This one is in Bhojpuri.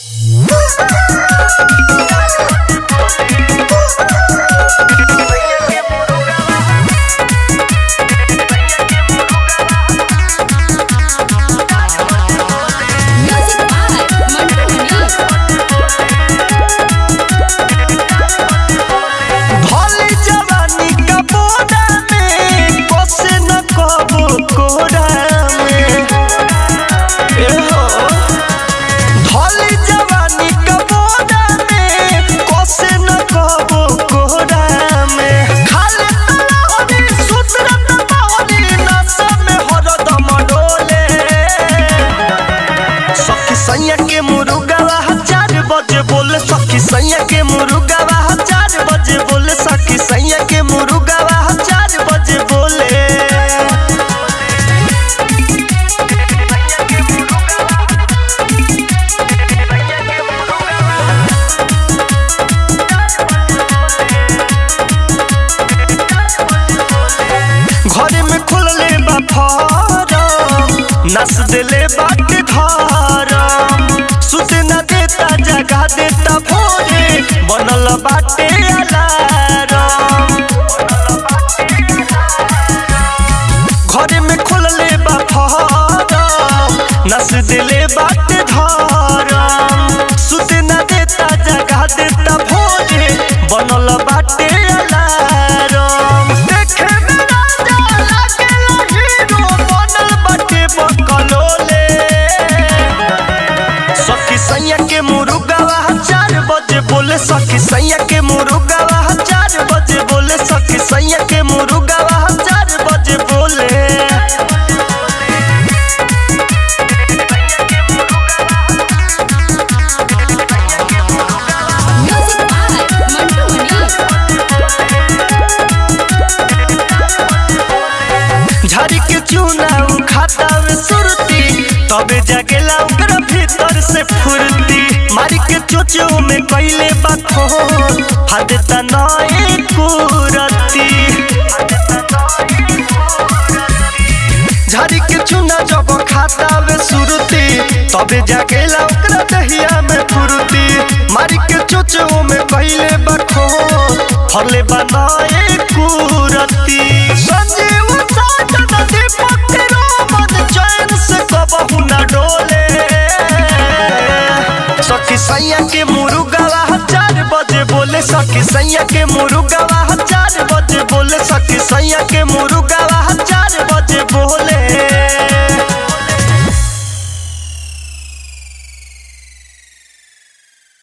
Music by Mantu Mani. भोली जवानी का बोरा में बसे न कबो कोरा में ए हो भोली जवानी का बोरा में बसे न कबो कोरा में खाले तलाहनी सुतरत बाहनी नशा में हरदम डोले सखी सैया के मुरुगावा चार बजे बोले सखी सैया के मुरुगावा चार बजे बोले सखी सैया के मुरुगावा चार बजे बोले घरे में खुलले बा फारम नस दिले बाटे धारम सुते न देता जगा देता भोरे बनल बाटे अलारम घरे में खुलले बा फारम नस दिले बाटे धारम सुते न देता जगा देता भोरे बनल बाटे अलारम देखे में राजा लागेला हीरो बनल बाटे बकलोले सखी सैया के मुरुगावा चार बजे बोले सखी सैया के मुरुगावा चार बजे बोले सखी सैया के मुरुगावा चार बजे बोले Music by Mantu Mani. झाड़ी के चूना उ खाता में सुरती तबे जागेला ओकरा भीतर से फुर्ती मारी के चोचो में कैले बाखो हादेता नए कुरती झाड़ी के चूना जब खाता में सुरती तबे जागेला ओकरा दहिया में फुर्ती मारी के चोचो में कैले बाखो फरले बनाए कुरती संजीव साजन दीपक के रोमन चैन से कबहू न डोले सखी सैया के मुरुगावा चार बजे बोले सखी सैया के मुरुगावा चार बजे बोले सखी सैया के मुरुगावा